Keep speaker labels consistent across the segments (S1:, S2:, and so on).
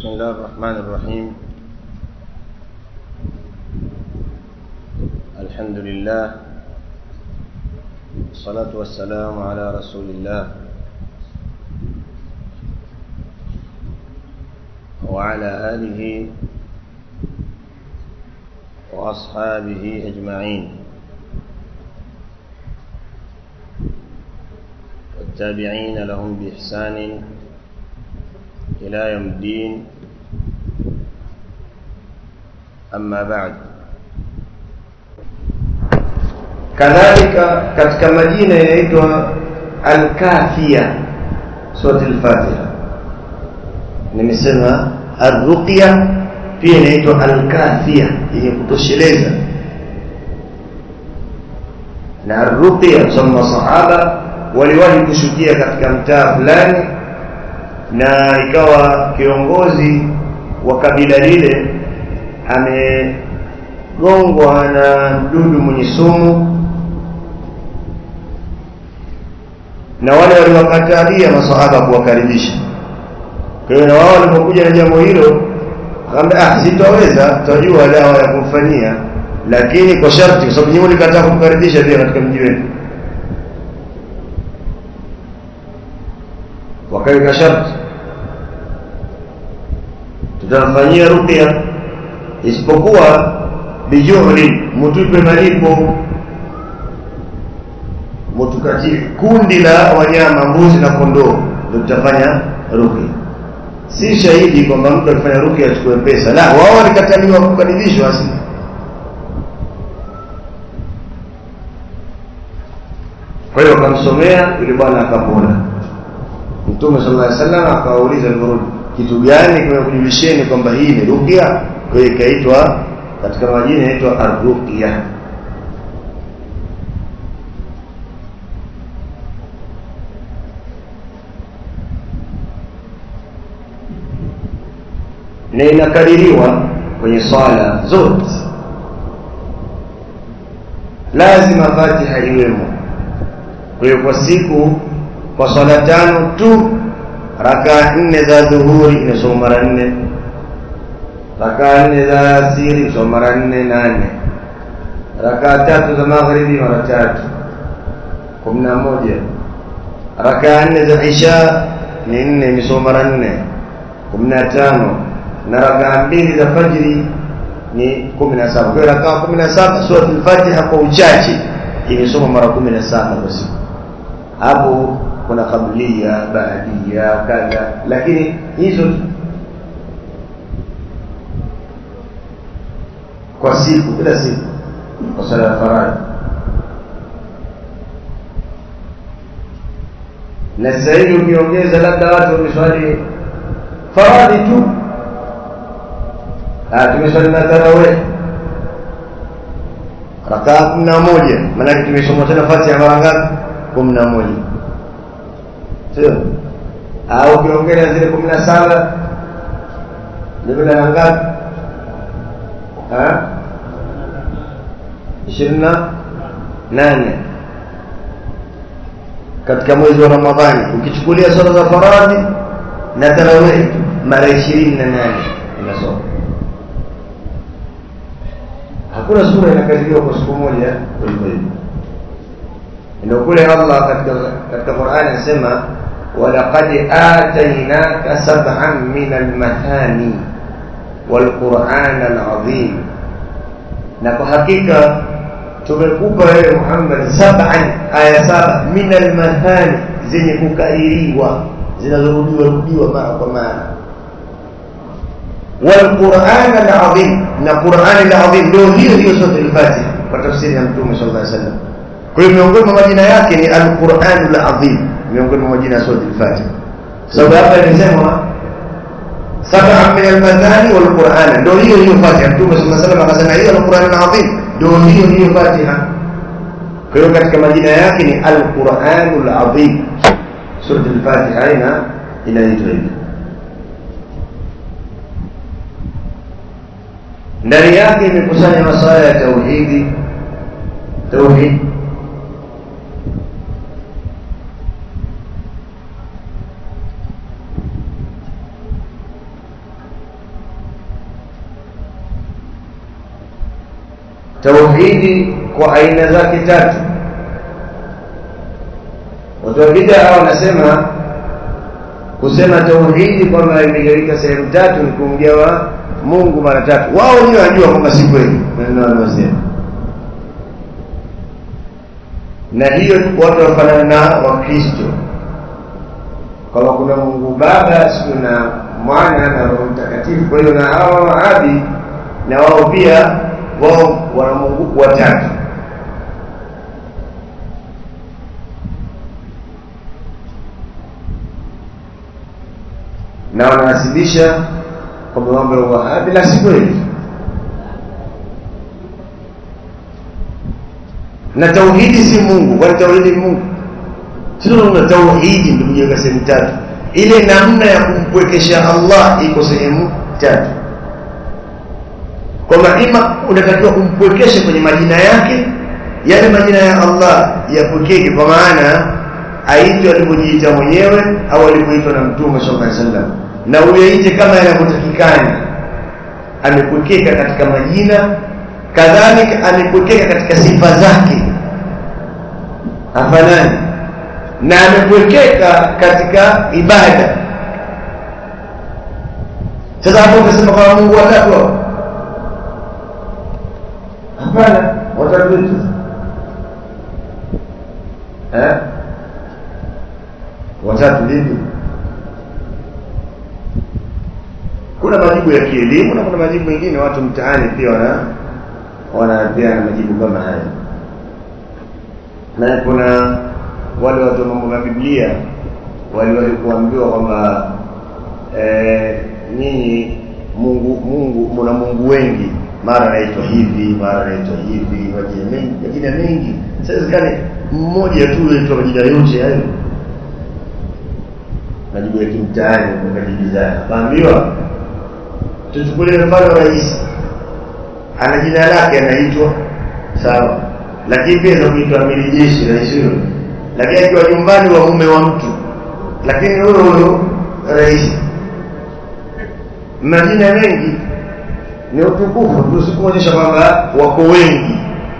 S1: بسم الله الرحمن الرحيم الحمد لله والصلاة والسلام على رسول الله وعلى آله وأصحابه أجمعين والتابعين لهم بإحسان إلى يوم الدين أما بعد
S2: kadhalika katika majina yanaitwa alkafia surati al-fatiha nimesema arruqya pia inaitwa alkafia yenye kutosheleza na arruqya kusema masahaba waliwahi kushukia katika mtaa fulani na ikawa kiongozi wa kabila lile amegongwa na mdudu mwenye sumu na wale waliwakatalia masahaba kuwakaribisha kwa hiyo na wao walipokuja na jambo hilo akamwambia ah sitaweza tutajua dawa ya kumfanyia lakini kwa sharti kwa sababu nyinyi mlikataa kumkaribisha pia katika mji wetu wakaweka sharti tutamfanyia ruqya isipokuwa bijuhri mutupe malipo mutukatie kundi la wanyama mbuzi na kondoo ndio tutafanya ruqya si shahidi kwamba mtu akifanya ruqya achukue pesa la wao walikataliwa kukaribishwa asi kwa hiyo wakamsomea yule bwana akapona mtume sallallahu alaihi wasallam akawauliza alivyorudi kitu gani kimekujulisheni kwamba hii ni ruqya kwa hiyo ikaitwa katika majina inaitwa arruqya na inakadiriwa kwenye swala zote lazima fatiha iwemo kwa hiyo kwa siku kwa swala tano tu rakaa nne za dhuhuri inasoma mara nne rakaa nne za asiri inasoma mara nne nane rakaa tatu za maghribi mara tatu kumi na moja rakaa nne za isha ni nne imesoma mara nne kumi na tano na rakaa mbili za fajiri ni kumi na saba kwa hiyo rakaa kumi na saba surat al-fatiha kwa uchache imesoma mara kumi na saba kwa siku hapo kuna kablia baadia kadha lakini hizo kwa siku kila siku kwa sala ya faradhi na sasa hivi ukiongeza labda watu wameswali faradhi tu tumeswali na tarawih rakaa kumi na moja maanake tumesoma tena fatiha mara ngapi kumi na moja sio au ukiongeza zile kumi na saba jumla ya ngapi ishirini na nane katika mwezi wa ramadhani ukichukulia sala za faradhi na tarawih mara ishirini na nane inasoma hakuna sura inakadiriwa kwa siku moja kuliko hivi ndio kule Allah katika katika Qur'ani anasema walaqad atainaka sab'an min al-mathani wal-Qur'an al-azim na kwa hakika tumekupa wewe Muhammad sab'an aya saba min al-mathani zenye kukairiwa zinazorudiwa rudiwa mara kwa mara wal-Qur'an al-azim na Qur'an al-azim ndio hiyo hiyo sura al-Fatiha kwa tafsiri ya Mtume sallallahu alaihi wasallam kwa hiyo miongoni mwa majina yake ni Al-Qur'anul Azim miongoni mwa majina ya sura Al-Fatiha sababu hapa imesemwa sab'a min al-mathani wal Qur'an ndio hiyo hiyo Fatiha Mtume sallallahu alaihi wasallam akasema hiyo Al-Qur'anul Azim ndio hiyo hiyo Fatiha kwa hiyo katika majina yake ni Al-Qur'anul Azim sura Al-Fatiha ina inaitwa hivi ndani yake imekusanya masuala ya tauhidi tauhid tauhidi kwa aina zake tatu watu wa bid'a wanasema kusema tauhidi kwamba imegawika sehemu tatu ni kumgawa Mungu mara tatu wao ndio wanajua kwamba si kweli maneno wanayosema na hiyo watu wafanana na wakristo kwamba kuna mungu baba siku na mwana na roho mtakatifu kwa hiyo na hawa maabi na wao pia wao wana mungu watatu na wananasibisha kwamba mambo ya wahabi la si kweli na tauhidi si mungu kwani tauhidi ni mungu sio tauhidi ndio kujenga sehemu tatu ile namna ya kumpwekesha Allah iko sehemu tatu kwamba ima unatakiwa umpwekeshe kwenye majina yake yale majina ya Allah yapwekeke kwa maana aitwe alivyojiita mwenyewe au alivyoitwa na mtume sallallahu alaihi wasallam na uyaite kama yanavyotakikana amepwekeka katika majina kadhalika amepwekeka katika sifa zake hafanani na amepwekeka katika ibada sasa hapo ukasema kama Mungu watatu hapo hapana watatu wetu eh watatu vipi kuna majibu ya kielimu na kuna majibu mengine watu mtaani pia wana wanapeana majibu kama haya na kuna wale watu wa mambo ya Biblia wale walikuambiwa kwamba eh, nyinyi Mungu Mungu mna Mungu wengi mara anaitwa hivi mara anaitwa hivi majina mengi majina mengi sasa kani mmoja tu anaitwa majina yote hayo majibu ya kimtaani ukajibizana kaambiwa tuchukulie mfano rais ana jina lake anaitwa sawa lakini pia za kuitwa amiri jeshi rais huyo lakini akiwa nyumbani wa mume wa mtu lakini huyo huyo rais majina mengi ni utukufu tusikuonyesha kwamba wako wengi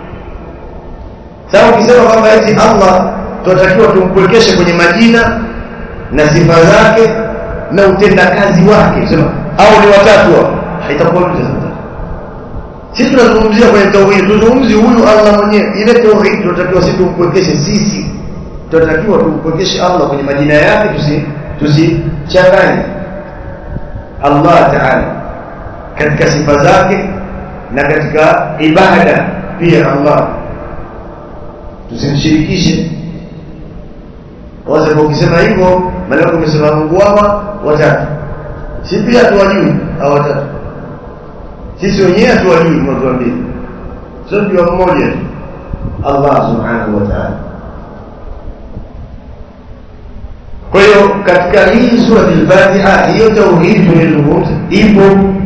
S2: sasa ukisema kwamba eti Allah tunatakiwa tumpwekeshe kwenye majina na sifa zake na utendakazi wake sema au ni watatu hao haitakuwa vipi sasa sisi tunazungumzia kwenye tauhid tuzungumzi huyu Allah mwenyewe ile tauhid tunatakiwa sisi tumpwekeshe sisi tunatakiwa tumpwekeshe Allah kwenye majina yake tusi tusichanganye Allah Ta'ala katika sifa zake na katika ibada pia Allah tusimshirikishe waza ukisema hivyo maana umesema Mungu hawa watatu si pia tuwajui hao watatu sisi wenyewe hatuwajui tunatuambia sio ndio mmoja tu Allah subhanahu wa ta'ala kwa hiyo katika hii sura al-Fatiha hiyo tauhid tunazungumza ipo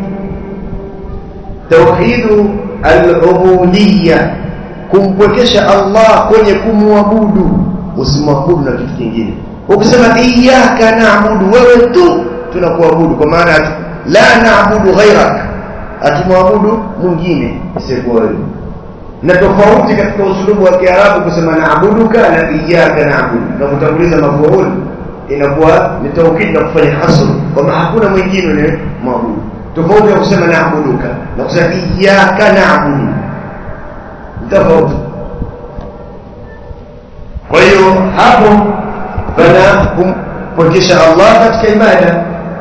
S2: tauhidu al-ubudiyya kumpwekesha Allah kwenye kumwabudu usimwabudu na kitu kingine ukisema iyyaka na'budu wewe tu tunakuabudu kwa maana la na'budu ghairak atumwabudu mwingine isiyokuwa wewe na tofauti katika usulubu wa Kiarabu kusema naabuduka na iyyaka na'budu na kutanguliza mafuul inakuwa ni taukid na kufanya hasr kwamba hakuna mwingine ni mwabudu tofauti na kusema naabuduka na kusema iyyaka na'budu tofauti kwa hiyo hapo pana kumpokesha Allah katika ibada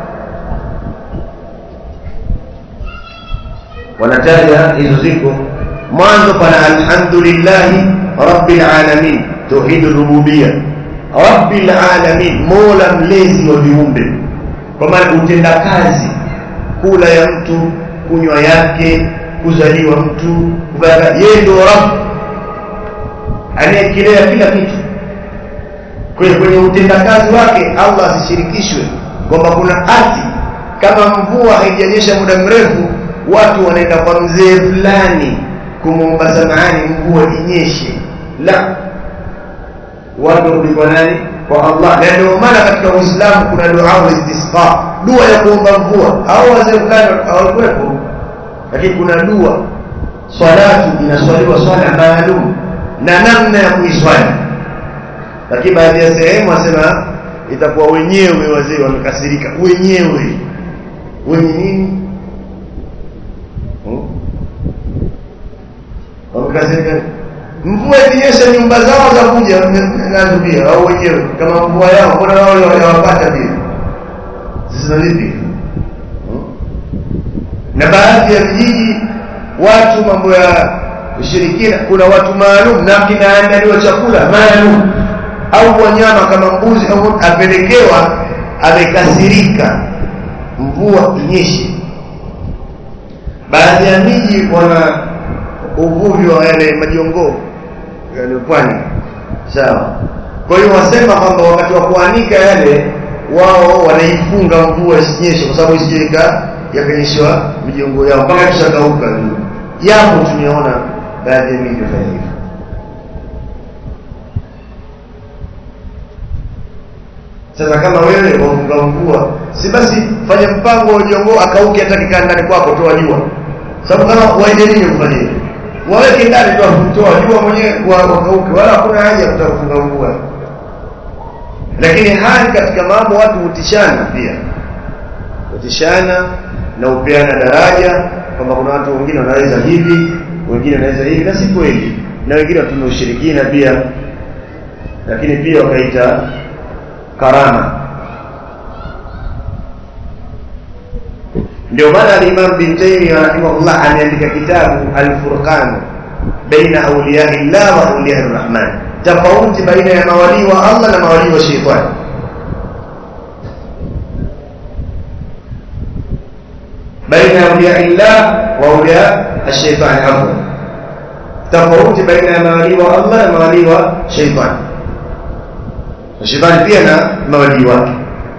S2: wanataja hizo ziko mwanzo pana alhamdulillah rabbil alamin tauhid rububiyya rabbil alamin mola mlezi wa viumbe kwa maana utenda kazi kula ya mtu kunywa yake kuzaliwa mtu kufanya yeye ndio rabb anayekilea kila kitu kwa kwenye utendakazi wake Allah asishirikishwe kwamba kuna ardhi kama mvua haijanyesha muda mrefu watu wanaenda kwa mzee fulani kumwomba samahani mvua inyeshe la watu warudi kwa nani kwa Allah na ndio maana katika Uislamu kuna dua istisqa dua ya kuomba mvua au wazee fulani hawakuwepo lakini kuna dua swalatu inaswaliwa swala maalum na namna ya kuiswali lakini baadhi ya sehemu wasema itakuwa wenyewe wazee wamekasirika wenyewe wenye nini hmm? wamekasirika mvua ikinyesha nyumba zao za kuja nazo pia au wenyewe kama mvua yao mbona wao hawapata pia sasa vipi na baadhi ya vijiji watu mambo ya ushirikina kuna watu maalum na kinaandaliwa chakula maalum au wanyama kama mbuzi au apelekewa amekasirika mvua inyeshe baadhi ya miji wana uvuvi wa yale majongoo yale pwani sawa kwa hiyo wasema kwamba wakati wa kuanika yale wao wanaifunga mvua isinyeshe kwa sababu isijeka yakanyeshewa mijongo yao mpaka kishakauka japo tumeona baadhi ya miji wafanya hivyo sasa kama wewe wafunga mvua si basi fanya mpango wa jongo akauke hata kikaa ndani kwako toa jua sababu kama waende nini kufanya hivyo waweke ndani tu toa jua mwenyewe wakauke wala hakuna haja ya kutaka kufunga mvua lakini hali katika mambo watu hutishana pia hutishana na upeana daraja kwamba kuna watu wengine wanaweza hivi wengine wanaweza hivi na si kweli na wengine watumia ushirikina pia lakini pia wakaita karama ndio maana al-Imam bin Taymiyyah rahimahullah ameandika kitabu al-Furqan baina awliya Allah wa awliya ar-Rahman tofauti baina ya mawali wa Allah na mawali wa shetani baina awliya Allah wa awliya ash-shaytan afwan tofauti baina ya mawali wa Allah na mawali wa shetani shetani pia na mawali wake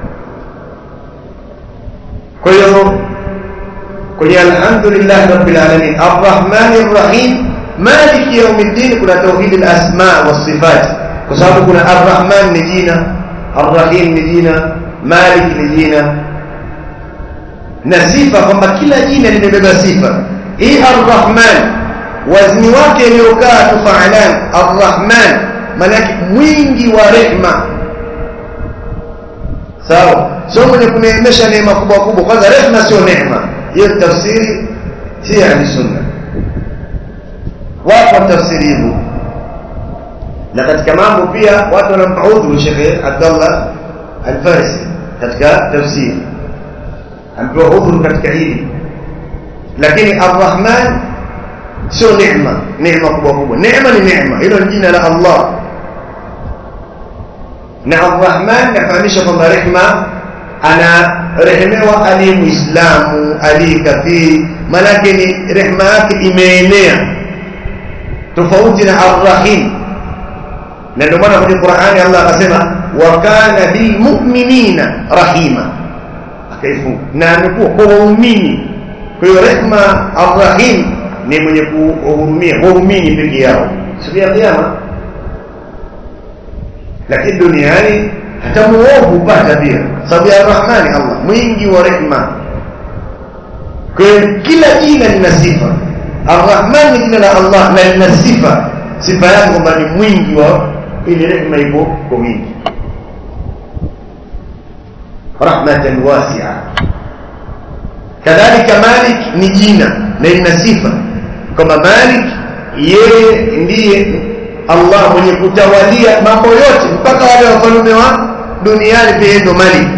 S2: kwa hiyo kwenye alhamdulillah rabbil alamin arrahman arrahim maliki yawmiddin kuna tauhid alasma wasifat kwa sababu kuna arrahman ni jina arrahim ni jina malik ni jina na sifa kwamba kila jina limebeba sifa hii arrahman wazni wake iliyokaa tufaalan arrahman manake mwingi wa rehma sawa sio mwenye kuneemesha neema kubwa kubwa kwanza rehma sio neema hiyo tafsiri si ya sunna wapo tafsiri hivyo na katika mambo pia watu wanampaudhu Sheikh Abdullah Al-Farisi katika tafsiri ampewa udhuru katika hili lakini Ar-Rahman sio neema neema kubwa kubwa neema ni neema hilo ni jina la Allah na Ar-Rahman nafahamisha kwamba rehma anarehemewa aliye muislamu aliye kafiri manake ni rehma yake imeenea tofauti na Ar-Rahim na ndio maana kwenye Qur'ani Allah akasema wa kana bil mu'minina rahima akaifunga na amekuwa kwa waumini kwa hiyo rehma Ar-Rahim ni mwenye kuhurumia waumini peke yao siku ya kiyama lakini duniani hata muovu hupata pia sababu ya rahmani Allah mwingi wa rehma kwa hiyo kila jina lina sifa arrahman ni jina la Allah na lina sifa sifa yake kwamba ni mwingi wa ili rehma ipo kwa wingi rahmatan wasi'a kadhalika malik ni jina na lina sifa kwamba malik yeye ndiye Allah mwenye kutawalia mambo yote mpaka wale wafalme wa duniani pia ndo malik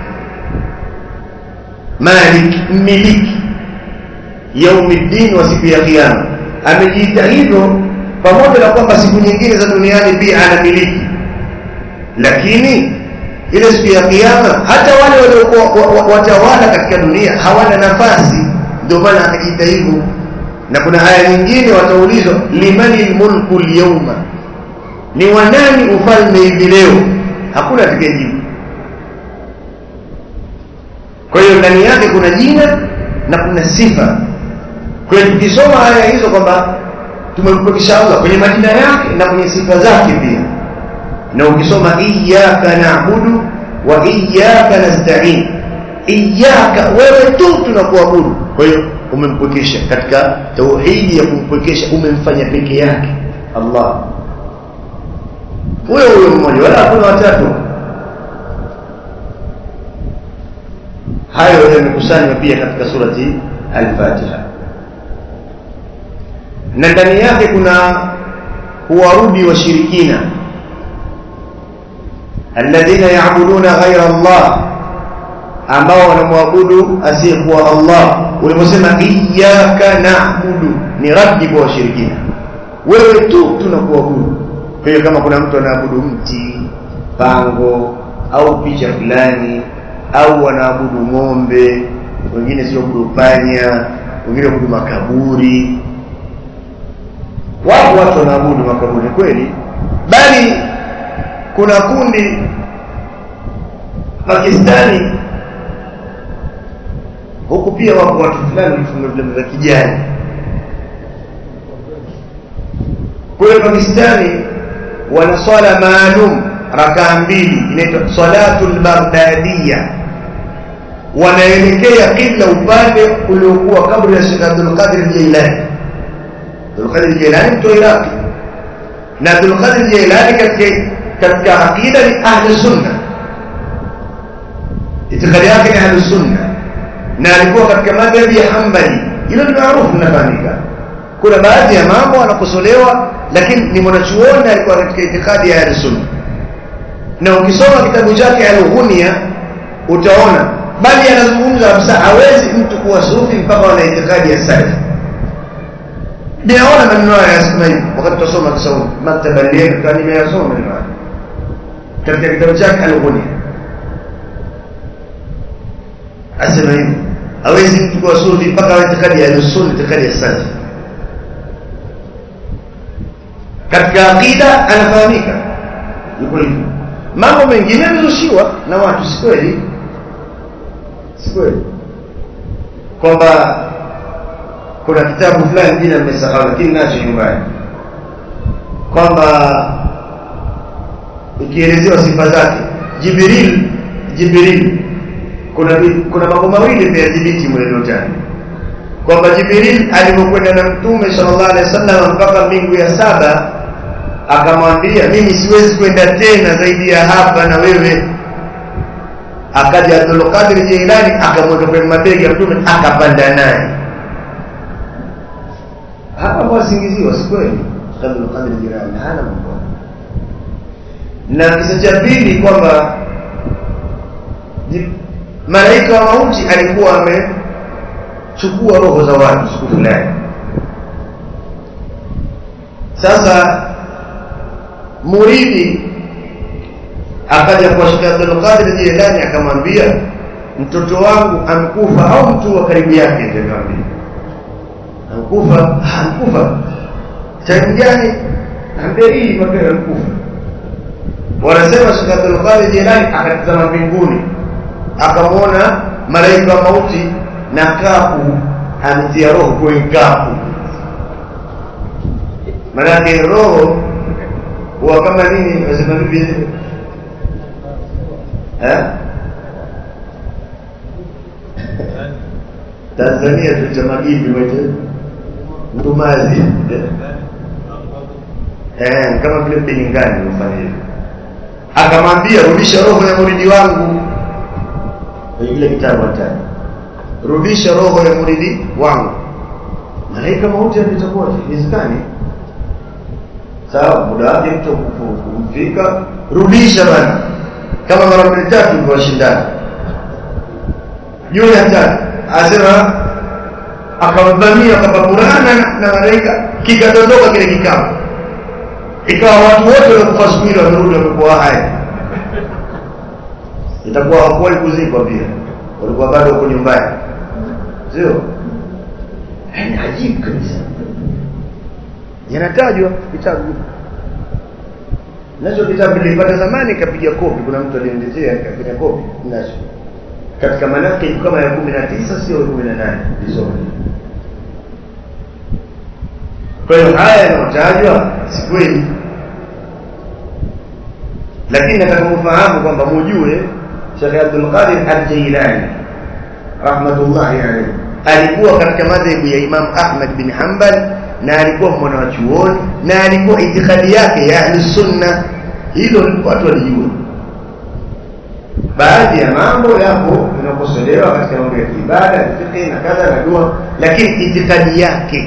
S2: malik mmiliki yaumiddin wa siku ya kiyama amejiita hivyo pamoja na kwamba siku nyingine za duniani pia anamiliki lakini ile siku ya kiyama hata wale waliokuwa watawala katika dunia hawana nafasi ndio maana akajiita hivyo na kuna aya nyingine wataulizwa limani lmulku lyawma ni wanani ufalme hivi leo hakuna atakayejibu kwa hiyo ndani yake kuna jina na kuna sifa kwa hiyo tukisoma aya hizo kwamba tumempokesha Allah kwenye majina yake na kwenye sifa zake pia na ukisoma iyyaka na'budu wa iyyaka nasta'in iyaka wewe tu tunakuabudu kwa hiyo umempwekesha katika tauhidi ya kumpwekesha umemfanya peke yake Allah huyo huyo mmoja wala hakuna watatu hayo yamekusanywa pia katika surati al-Fatiha na ndani yake kuna kuwarudi washirikina alladhina ya'buduna ghayra Allah ambao wanamwabudu asiyekuwa Allah uliposema iyyaka na'budu ni raddi kwa washirikina wewe tu tunakuabudu kwa hiyo kama kuna mtu anaabudu mti pango au picha fulani au wanaabudu ng'ombe wengine sio abudu panya wengine abudu makaburi wapo watu wanaabudu makaburi kweli bali kuna kundi Pakistani huku pia wapo watu fulani walifunga vilemba vya kijani kule Pakistani wana swala maalum rakaa mbili inaitwa salatul baghdadiyya wanaelekea kila upande uliokuwa kabla ya Sheikh Abdul Qadir Jailani Abdul Qadir Jailani mtu Iraq na Abdul Qadir Jailani katika katika aqida ni ahli sunna itikadi yake ni ahli sunna na alikuwa katika madhhabi ya Hanbali hilo ni maarufu linafahamika kuna baadhi ya mambo anakosolewa lakini ni mwanachuoni alikuwa katika itikadi ya ahli sunna na ukisoma kitabu chake al-Ghunia utaona bali anazungumza kabisa hawezi mtu kuwa sufi mpaka ana itikadi ya salaf ninaona maneno haya yasema hivi wakati tusoma kisauti maktaba leo kama nimeyasoma maneno haya katika kitabu chake al-Ghunia asema hivi hawezi mtu kuwa sufi mpaka awe itikadi ya sunna itikadi ya salaf katika aqida anafahamika yuko hivyo mambo mengine yamezushiwa na watu si kweli si kweli kwamba kuna kitabu fulani jina nimesahau lakini nacho nyumbani kwamba ikielezewa sifa zake Jibril Jibril kuna kuna mambo mawili yameyadhibiti mwelotani kwamba Jibril alipokwenda na Mtume sallallahu alaihi wasallam mpaka mbingu ya saba akamwambia mimi siwezi kwenda tena zaidi ya hapa na wewe akaja Abdul Qadir Jailani akamweka kwenye mabega ya Mtume akapanda naye hapa mwasingiziwa si kweli Abdul Qadir Jailani hana mambo na kisa cha pili kwamba malaika wa mauti alikuwa amechukua roho za watu siku fulani sasa muridi akaja kwa Sheikh Abdul Qadir Jilani akamwambia mtoto wangu amkufa au mtu wa karibu yake akamwambia amkufa amkufa time gani ambia hii mapema amkufa wanasema Sheikh Abdul Qadir Jilani akatazama mbinguni akamwona malaika wa mauti na kapu ametia roho kwenye kapu maanake roho huwa kama nini wasema vipi eh Tanzania tucha magipi mwetu mtumazi eh kama vile piningani ufanye hivyo akamwambia rudisha roho ya muridi wangu kwenye kile kitabu hatani rudisha roho ya muridi wangu malaika mauti ametakuwa hizikani sawa muda wake mtu kumfika rudisha bana kama mara mbili tatu kwa shindana yule hatari asema akamvamia akapapurana na malaika kikadondoka kile kikao ikawa watu wote waliokufa siku ile wamerudi wamekuwa hai itakuwa hawakuwahi kuzikwa pia walikuwa bado huko nyumbani sio ni ajibu kabisa yanatajwa vitabu nacho kitabu nilipata zamani kapiga kopi kuna mtu aliniletea kapiga kopi nacho katika manake kama ya 19 sio 18 nisome kwa hiyo haya yanayotajwa si kweli lakini nataka mfahamu kwamba mujue Sheikh Abdul Qadir Al-Jailani rahmatullahi alayhi alikuwa katika madhehebu ya Imam Ahmad bin Hanbal na alikuwa mwana wa chuoni na alikuwa itikadi yake ya ahlusunna hilo watu walijua baadhi ya mambo yapo yanakosolewa katika mambo ya ibada fiqh na kadha na dua lakini itikadi yake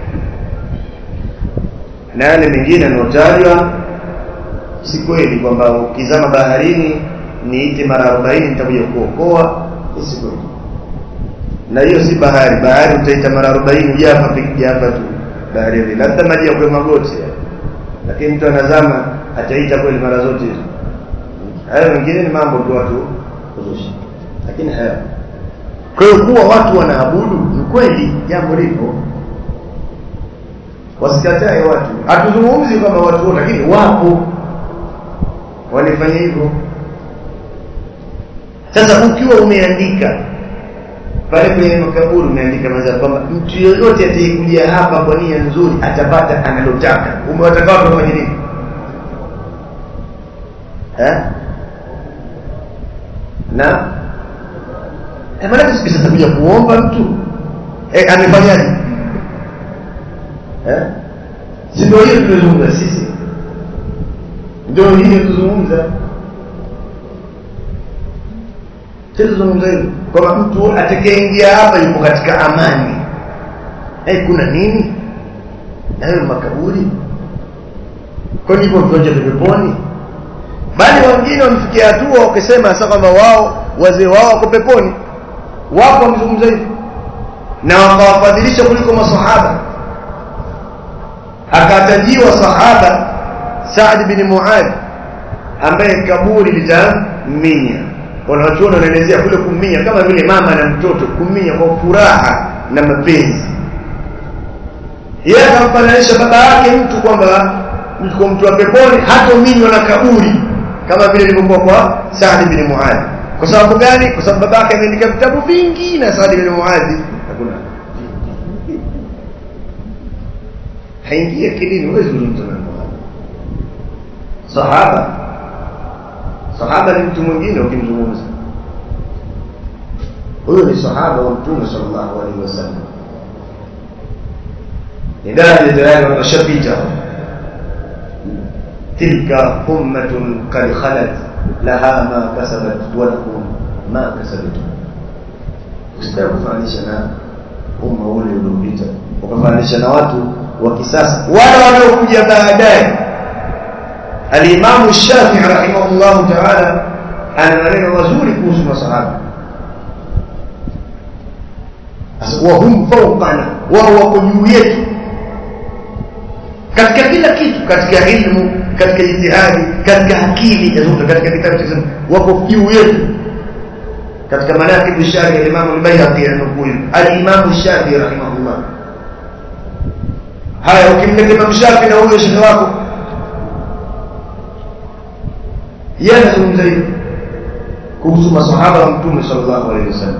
S2: na yale mengine yanayotajwa si kweli kwamba ukizama baharini niite mara arobaini nitakuja kuokoa si kweli na hiyo si bahari bahari utaita mara arobaini uja hapa piki hapa tu baharini labda maji ya kwa magoti lakini mtu anazama ataita kweli mara zote hizo hayo mengine ni mambo tu watu kuzusha lakini haya kwa hiyo kuwa watu wanaabudu ni kweli jambo lipo wasikatae watu hatuzungumzi kwamba watu wote lakini wapo walifanya hivyo sasa ukiwa umeandika pale kwenye makaburi umeandika maza kwamba mtu yoyote atayekuja hapa kwa nia nzuri atapata analotaka umewataka watu wafanye nini eh na eh maana sisi tutakuja kuomba mtu eh amefanyaje eh si ndio hiyo tunazungumza sisi ndio hiyo tuzungumza tuzungumza hiyo kwamba mtu atakayeingia hapa yuko katika amani eh kuna nini na hayo makaburi kwani iko viwanja vya peponi bali wengine wamefikia hatua wakisema sasa kwamba wao wazee wao wako peponi wapo wamezungumza hivyo na wakawafadhilisha kuliko masahaba akatajiwa sahaba Saad bin Muadh ambaye kaburi litaminya wanachuoni wanaelezea kule kuminya kama vile mama na mtoto kuminya kwa furaha na mapenzi yeye akamfananisha baba yake mtu kwamba mtu mtu wa peponi hatominywa na kaburi kama vile ilivyokuwa kwa Saad bin Muadh kwa sababu gani kwa sababu baba yake ameandika vitabu vingi na Saad bin Muadh hakuna haingia kidini huwezi kuzungumza na sahaba sahaba ni mtu mwingine ukimzungumza huyo ni sahaba wa mtume sallallahu alaihi wasallam ni daraja tayari wameshapita tilka ummatun qad khalat laha ma kasabat wa lakum ma kasabtum usitaka kufananisha na umma ule uliopita ukafananisha na watu wa kisasa wala wanaokuja baadaye alimamu Shafi'i rahimahullahu ta'ala ana maneno mazuri kuhusu masahaba wa hum fawqana wao wako juu yetu katika kila kitu katika ilmu katika jitihadi katika akili yazote katika kitabu cha wako juu yetu katika manaqib shafi al-imam al-bayhaqi anakuu al-imam shafi rahimahullah haya ukimleta imam shafi na huyo shekhi wako yeye anazungumza hivi kuhusu masahaba wa mtume sallallahu alaihi wasallam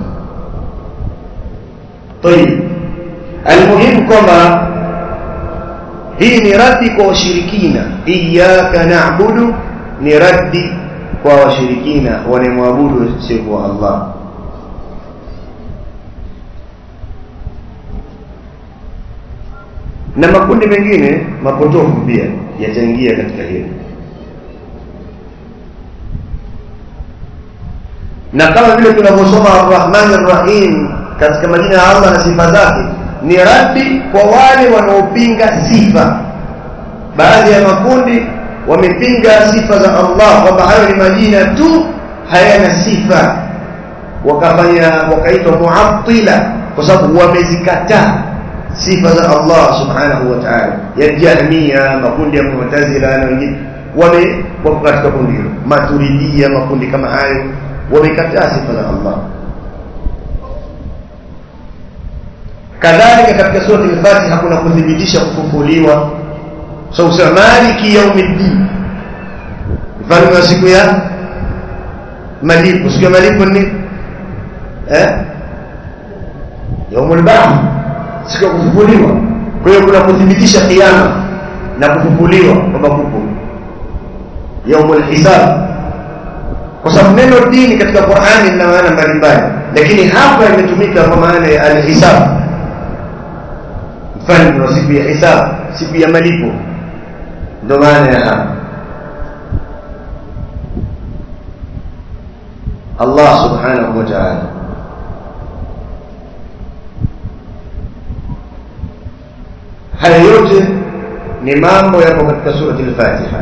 S2: طيب المهم kwamba hii ni radi kwa washirikina iyyaka na'budu ni radi kwa washirikina wanamwabudu sio Allah na makundi mengine mapotofu pia yataingia katika hilo na kama vile tunavyosoma Ar-Rahman Ar-Rahim katika majina ya Allah na sifa zake ni radi kwa wale wanaopinga sifa baadhi ya makundi wamepinga sifa za Allah kwamba hayo ni majina tu hayana sifa wakafanya wakaitwa muattila kwa sababu wamezikataa sifa za Allah subhanahu wa ta'ala ya jahmiya makundi ya mu'tazila na wengine wame wako katika kundi hilo maturidia makundi kama hayo wamekataa sifa za Allah kadhalika katika sura al-Fatiha kuna kudhibitisha kufufuliwa so usema maliki yaumiddin mfano wa siku ya malipo siku ya malipo ni eh yaumul ba'th siku ya kufufuliwa kwa hiyo kuna kudhibitisha kiyama na kufufuliwa kwamba kupo yaumul hisab kwa sababu neno dini katika Qur'ani lina maana mbalimbali lakini hapa imetumika kwa maana ya alhisab mfano kuna siku ya hisab siku ya malipo ndio maana ya hapa Allah subhanahu wa ta'ala haya yote ni mambo yapo katika surati al-Fatiha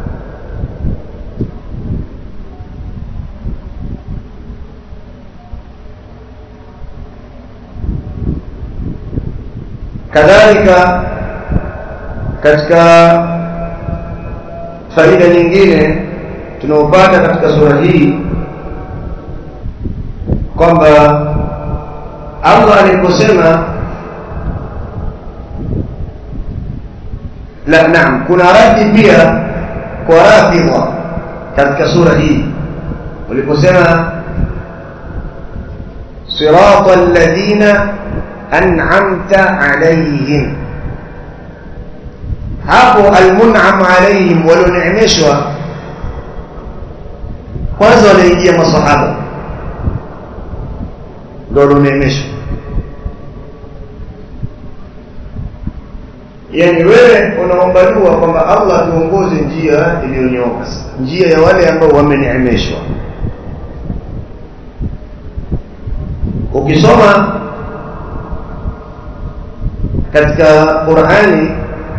S2: kadhalika katika faida nyingine tunaopata katika sura hii kwamba Allah aliposema la naam kuna radi pia kwa rafidha katika sura hii waliposema sirata alladhina an'amta alayhim hapo almun'am alayhim walioneemeshwa kwanza wanaingia masahaba ndio walioneemeshwa yani wewe unaomba dua kwamba Allah tuongoze njia iliyonyooka njia ya wale ambao wameneemeshwa ukisoma katika Qur'ani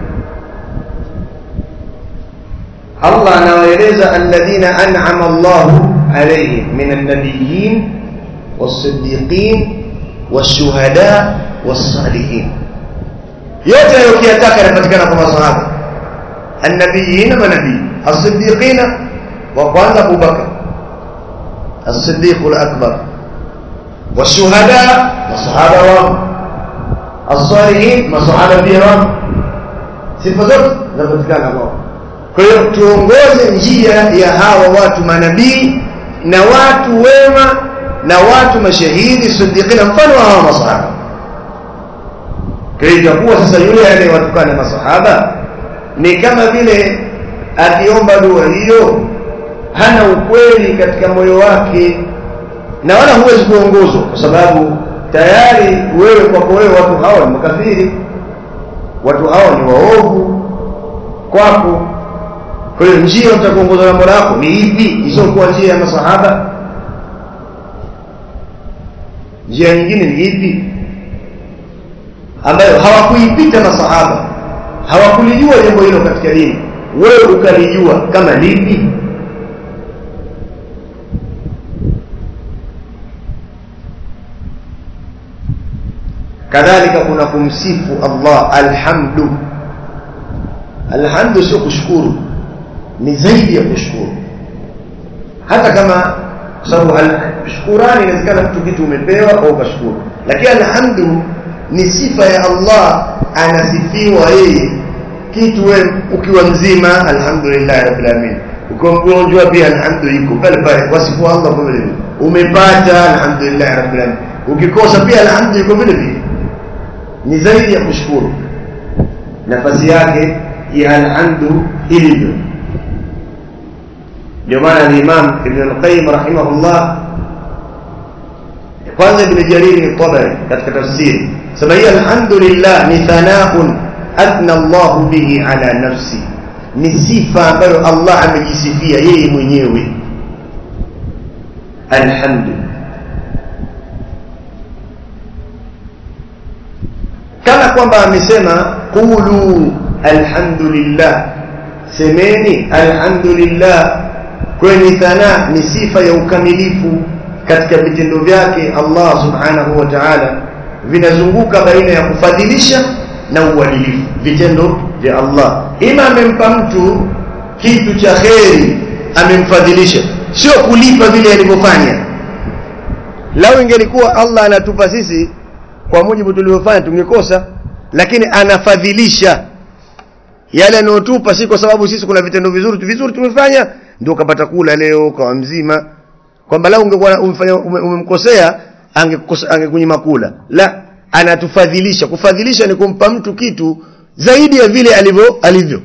S2: Allah anawaeleza alladhina an'ama Allahu alayhim minan nabiyyin was-siddiqin wash-shuhada was-salihin yote yaliyotaka yanapatikana kwa masahaba annabiyina manabii as-siddiqina wa kwanza Abu Bakar as-siddiq al-akbar wash-shuhada masahaba wa as-salihin masahaba pia wa sifa zote zinapatikana kwao kwa hiyo tuongoze njia ya hawa watu manabii na watu wema na watu mashahidi siddiqina mfano wa hawa masahaba kwa hiyo itakuwa sasa yule anayewatukana masahaba ni kama vile akiomba dua hiyo hana ukweli katika moyo wake na wala huwezi kuongozwa kwa sababu tayari wewe kwako wewe watu hawa ni makafiri watu hawa ni waovu kwako kwa hiyo njia utakuongozwa na mola wako ni ipi isiyokuwa njia ya masahaba njia nyingine ni ipi ambayo hawakuipita masahaba hawakulijua jambo hilo katika dini wewe ukalijua kama lipi kadhalika kuna kumsifu Allah alhamdu alhamdu sio kushukuru ni zaidi ya kushukuru hata kama kwa sababu shukurani inawezekana mtu kitu umepewa au ukashukuru lakini alhamdu ni sifa ya Allah anasifiwa yeye kitu wewe ukiwa mzima alhamdulillah rabbil alamin ukiwa mgonjwa pia alhamdu iko pale pale wasifu Allah kwa vile umepata alhamdulillah rabbil alamin ukikosa pia alhamdu iko vile vile ni zaidi ya kushukuru nafasi yake ya alhamdu ilivyo ndio maana al-Imam Ibn al-Qayyim rahimahullah kwanza Ibn Jarir al-Tabari katika tafsiri sema hii alhamdulillah ni thanaun athna Allah bihi ala nafsi ni sifa ambayo Allah amejisifia yeye mwenyewe alhamdu kama kwamba amesema qulu alhamdulillah semeni alhamdulillah kwenye thana ni sifa ya ukamilifu katika vitendo vyake Allah subhanahu wa ta'ala vinazunguka baina ya kufadhilisha na uadilifu vitendo vya Allah ima amempa mtu kitu cha kheri amemfadhilisha sio kulipa vile alivyofanya lau ingelikuwa Allah anatupa sisi kwa mujibu tulivyofanya tungekosa lakini anafadhilisha yale anayotupa si kwa sababu sisi kuna vitendo vizuri vizuri tumefanya ndio ukapata kula leo kwa mzima kwamba lau ungekuwa umemfanya umemkosea angekunyima kula la anatufadhilisha kufadhilisha ni kumpa mtu kitu zaidi ya vile alivyo alivyo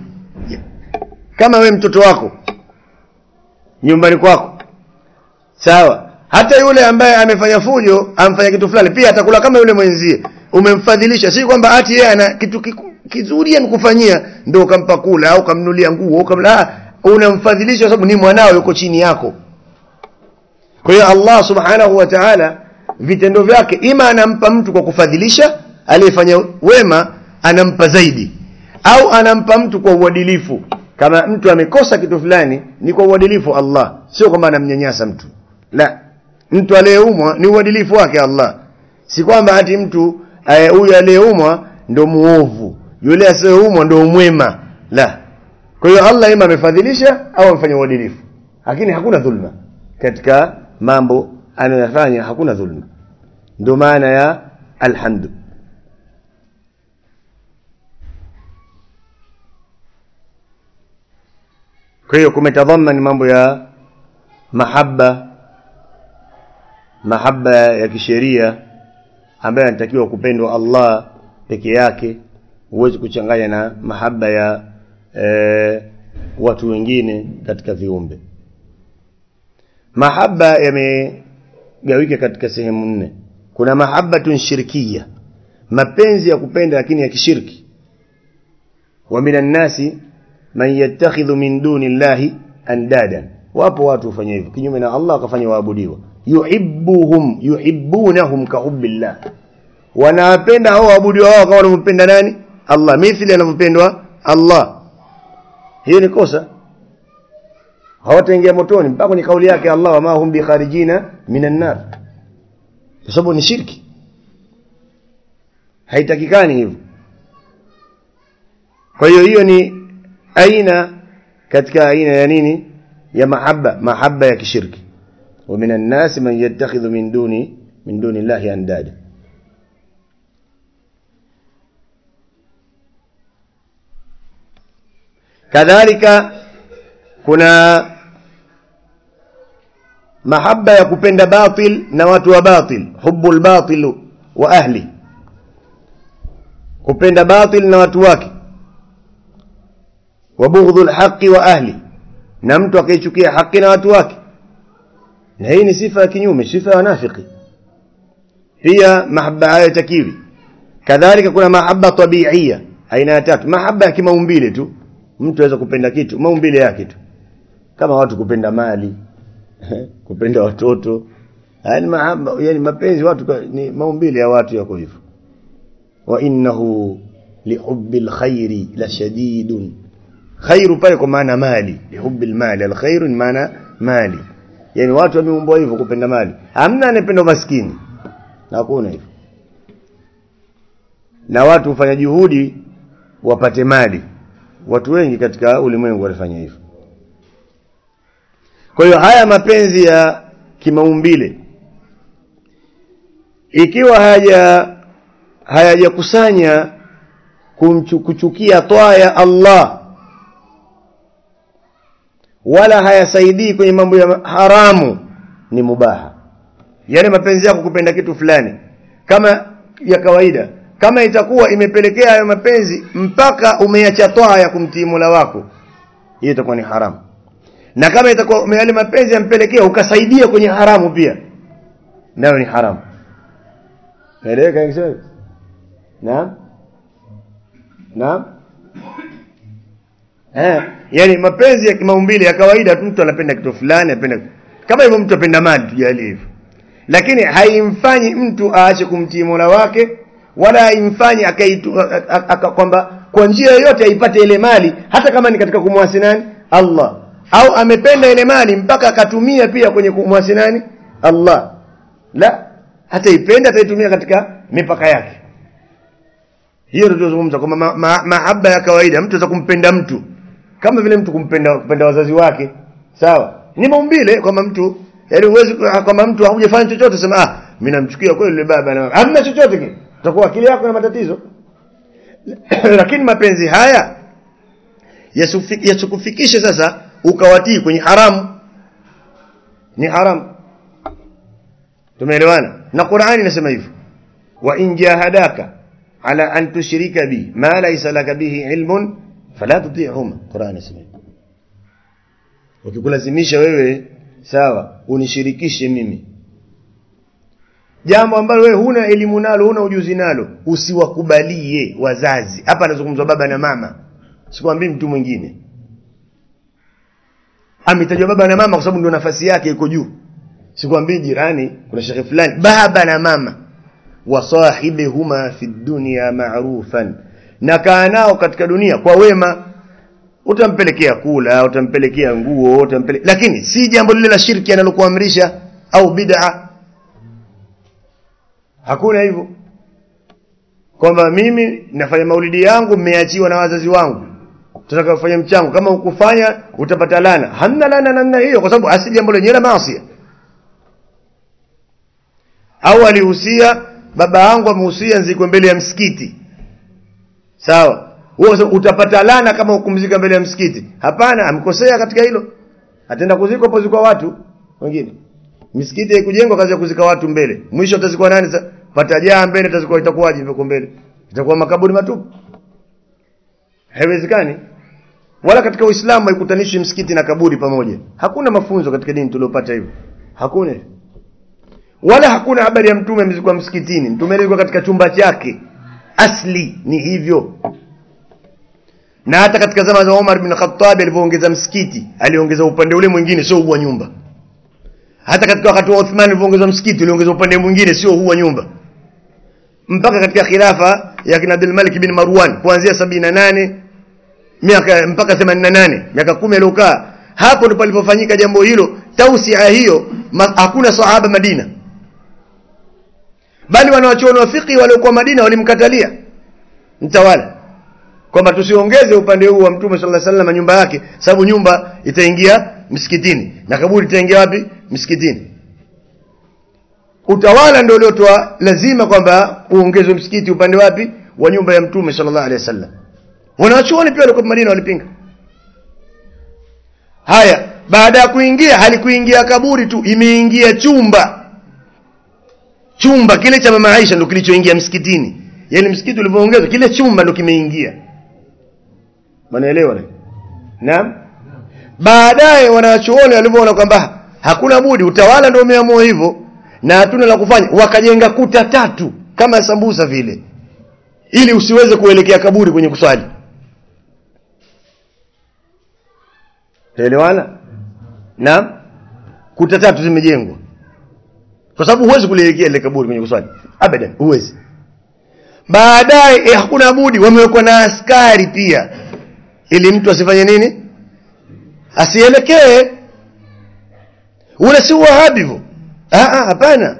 S2: kama we mtoto wako nyumbani kwako sawa hata yule ambaye amefanya fujo amfanya kitu fulani pia atakula kama yule mwenzie umemfadhilisha si kwamba ati yeye ana kitu kiku- kizuri amekufanyia ndio ukampa kula au ukamnulia nguo ukamla unamfadhilisha kwa sababu ni mwanao yuko chini yako kwa hiyo Allah subhanahu wa ta'ala vitendo vyake ima anampa mtu kwa kufadhilisha aliyefanya wema anampa zaidi au anampa mtu kwa uadilifu kama mtu amekosa kitu fulani ni kwa uadilifu Allah sio kwamba anamnyanyasa mtu la mtu aliyeumwa ni uadilifu wake Allah si kwamba ati mtu eh, huyu aliyeumwa ndo muovu yule asiyeumwa ndo mwema la kwa hiyo Allah ima amefadhilisha au amefanya uadilifu lakini hakuna dhulma katika mambo anayofanya hakuna dhulma ndio maana ya alhamdu kwa hiyo kumetadhaman mambo ya mahaba mahaba ya kisheria ambayo anatakiwa kupendwa Allah peke yake huwezi kuchanganya na mahaba ya e, watu wengine katika viumbe mahaba yamegawika katika sehemu nne kuna mahabbatun shirkiya mapenzi ya kupenda lakini ya kishirki wa minan nasi man yattakhidhu min duni llahi andadan wapo watu hufanya hivyo kinyume na Allah akafanya waabudiwa yuhibbuhum yuhibbunahum ka hubbillah wanawapenda hao waabudiwa wao kama wanampenda nani Allah mithili anavyopendwa Allah hiyo ni kosa hawataingia motoni mpaka kwenye kauli yake Allah wama hum bikharijina minan nar kwa sababu ni shirki haitakikani hivyo kwa hiyo hiyo ni aina katika aina ya nini ya mahaba mahaba ya kishirki wa minan nasi man yattakhidhu min duni min duni llahi andada kadhalika kuna mahaba ya kupenda batil na watu wa batil hubbul batil wa ahli kupenda batil na watu wake wa bughdhul haqqi wa ahli na mtu akaichukia haki na watu wake na hii ni sifa ya kinyume sifa ya wanafiki pia mahaba hayo takiwi kadhalika kuna mahaba tabiia aina ya tatu mahaba ya kimaumbile tu mtu aweza kupenda kitu maumbile yake tu kama watu kupenda mali kupenda watoto yani mahaba yani mapenzi watu kwa- ni maumbile ya watu yako hivyo wa innahu lihubbil khairi la shadidun khairu pale kwa maana mali lihubbil mali alkhairu ni maana mali yani watu wameumbwa hivyo kupenda mali hamna anayependa maskini hakuna hivyo na watu hufanya juhudi wapate mali watu wengi katika ulimwengu walifanya hivyo kwa hiyo haya mapenzi ya kimaumbile ikiwa haja hayajakusanya kumchu- kuchukia toa ya Allah wala hayasaidii kwenye mambo ya haramu ni mubaha yani mapenzi yako kupenda kitu fulani kama ya kawaida kama itakuwa imepelekea hayo mapenzi mpaka umeacha toa ya kumtii Mola wako hiyo itakuwa ni haramu na kama itakuwa yale mapenzi yampelekea ukasaidia kwenye haramu pia nayo ni haramu naeleweka nikisema hivyo? naam naam eh yani mapenzi ya kimaumbile ya kawaida tu mtu anapenda kitu fulani anapenda kama hivyo mtu apenda mali tujalie hivyo lakini haimfanyi mtu aache kumtii Mola wake wala haimfanyi akaitu a- a- aka- kwamba kwa njia yoyote aipate ile mali hata kama ni katika kumwasi nani Allah au amependa ile mali mpaka akatumia pia kwenye kumwasi nani Allah la hata ipenda ataitumia katika mipaka yake hiyo ndio tunazungumza kwamba ma, ma, mahaba ya kawaida mtu anaweza kumpenda mtu kama vile mtu kumpenda kupenda wazazi wake sawa ni maumbile kwamba mtu yaani huwezi kwamba mtu hujafanya chochote sema ah mimi namchukia kweli yule baba na hamna chochote kile utakuwa akili yako na matatizo lakini mapenzi haya yasufi- yasikufikishe sasa ukawatii kwenye haramu ni haramu tumeelewana na Qur'ani inasema hivyo wa in jahadaka ala an tushrika bi ma laysa laka bihi ilmun fala tuti'huma Qur'ani inasema hivyo ukikulazimisha wewe sawa unishirikishe mimi jambo ambalo wewe huna elimu nalo huna ujuzi nalo usiwakubalie wazazi hapa anazungumzwa baba na mama sikwambii mtu mwingine ametajwa baba na mama kwa sababu ndio nafasi yake iko juu sikwambii jirani kuna shekhe fulani baba na mama wasahibihuma fi dunya ma'rufan na kaa nao katika dunia kwa wema utampelekea kula utampelekea nguo utampele... lakini si jambo lile la shirki analokuamrisha au bid'a hakuna hivyo kwamba mimi nafanya maulidi yangu mmeachiwa na wazazi wangu tunataka kufanya mchango kama ukufanya utapata lana hamna lana namna hiyo kwa sababu asili jambo lenyewe la maasi au alihusia baba yangu amehusia nzikwe mbele ya msikiti sawa wewe utapata lana kama ukumzika mbele ya msikiti hapana amkosea katika hilo ataenda kuzikwa hapo zikwa watu wengine misikiti haikujengwa kazi ya kuzika watu mbele mwisho atazikwa nani sasa patajaa mbele atazikwa itakuwaje huko mbele itakuwa makaburi matupu haiwezekani wala katika uislamu haikutanishi msikiti na kaburi pamoja hakuna mafunzo katika dini tuliopata hivyo hakuna wala hakuna habari ya mtume amezikwa msikitini mtume alizikwa katika chumba chake asli ni hivyo na hata katika zama za Umar bin Khattab alivyoongeza msikiti aliongeza upande ule mwingine sio huu wa nyumba hata katika wakati wa Uthman alivyoongeza msikiti uliongeza upande mwingine sio huu wa nyumba mpaka katika khilafa ya kina Abdul Malik bin Marwan kuanzia 78 miaka mpaka 88 miaka 10 aliyokaa hapo ndipo palipofanyika jambo hilo tausia hiyo hakuna sahaba Madina bali wanawachuoni wa fiqh waliokuwa Madina walimkatalia mtawala kwamba tusiongeze upande huu wa Mtume sallallahu alaihi wasallam nyumba yake sababu nyumba itaingia msikitini na kaburi itaingia wapi msikitini utawala ndio uliotoa lazima kwamba uongezwe msikiti upande wapi wa nyumba ya Mtume sallallahu alaihi wasallam wanawachuoni pia walikuwa Madina walipinga haya baada ya kuingia halikuingia kaburi tu imeingia chumba chumba kile cha mama Aisha ndio kilichoingia msikitini yani msikiti ulivyoongezwa kile chumba ndio kimeingia Manaelewa Naam. Baadaye wanachuoni walivyoona kwamba hakuna budi utawala ndio umeamua hivyo na hatuna la kufanya wakajenga kuta tatu kama sambusa vile ili usiweze kuelekea kaburi kwenye kuswali. Tuelewana? Naam. Kuta tatu zimejengwa. Kwa sababu huwezi kulielekea ile kaburi kwenye kuswali. Abadan, huwezi. Baadaye eh, hakuna budi wamewekwa na askari pia ili mtu asifanye nini asielekee ule si wahabi hivyo hapana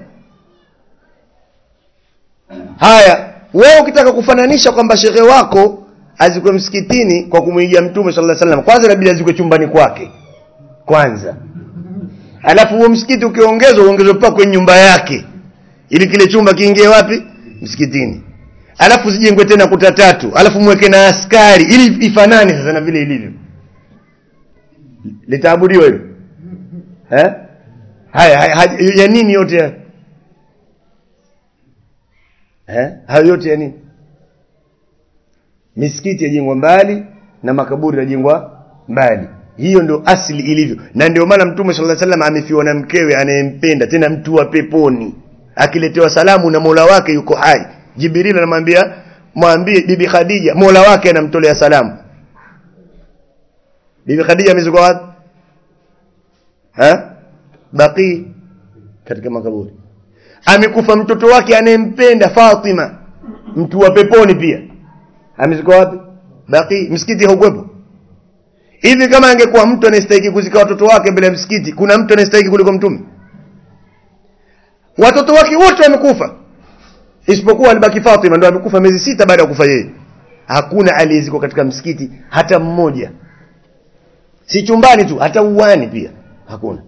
S2: haya wewe ukitaka kufananisha kwamba shekhe wako azikwe msikitini kwa kumwigia mtume sallallahu alaihi wasallam kwanza inabidi azikwe chumbani kwake kwanza alafu huo msikiti ukiongezwa uongezwe mpaka kwenye nyumba yake ili kile chumba kiingie wapi msikitini alafu zijengwe tena kuta tatu alafu mweke na askari ili ifanane sasa na vile ilivyo litaabudiwa hilo eh haya, haya ya nini yote ya eh hayo yote ya nini misikiti yajengwa mbali na makaburi yajengwa mbali hiyo ndio asili ilivyo na ndio maana mtume sallallahu alaihi wasallam amefiwa na mkewe anayempenda tena mtu wa peponi akiletewa salamu na Mola wake yuko hai Jibril anamwambia mwambie bibi Khadija Mola wake anamtolea salamu bibi Khadija amezikwa wapi ha baqi katika makaburi amekufa mtoto wake anayempenda Fatima mtu wa peponi pia amezikwa wapi baqi msikiti haukuwepo hivi kama angekuwa mtu anastahili kuzika watoto wake mbele ya msikiti kuna mtu anastahili kuliko mtume watoto wake wote wamekufa isipokuwa alibaki Fatima ndio amekufa miezi sita baada ya kufa yeye hakuna aliyezikwa katika msikiti hata mmoja si chumbani tu hata uwani pia hakuna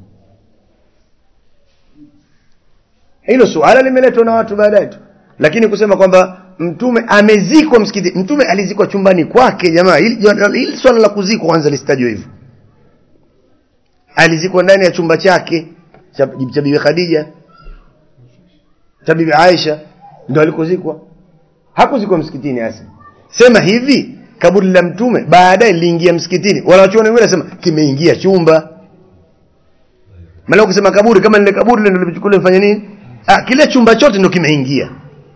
S2: hilo suala limeletwa na watu baadaye tu lakini kusema kwamba mtume amezikwa msikiti mtume alizikwa chumbani kwake jamaa hili swala la kuzikwa kwanza lisitajwe hivyo alizikwa ndani ya chumba chake cha, cha bibi Khadija cha bibi Aisha ndio alikozikwa hakuzikwa msikitini hasa sema hivi kaburi la mtume baadaye liliingia msikitini wanawachuoni wengine nasema kimeingia chumba maana ukisema kaburi kama lile kaburi ndio limechukuliwa mfanye nini ah, kile chumba chote ndo kimeingia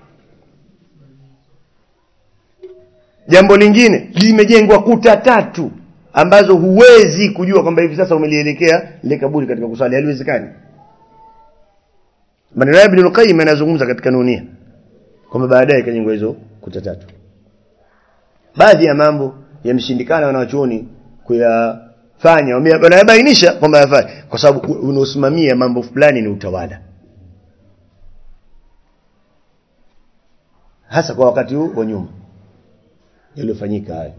S2: jambo lingine limejengwa kuta tatu ambazo huwezi kujua kwamba hivi sasa umelielekea lile kaburi katika kusali haliwezekani maneno ya Ibn Qayyim yanazungumza katika nunia kwamba baadaye ikajengwa hizo kuta tatu baadhi ya mambo yameshindikana wanawachuoni kuyafanya wanayabainisha kwamba yafanye kwa sababu unaosimamia mambo fulani ni utawala hasa kwa wakati huu wa nyuma yaliyofanyika haya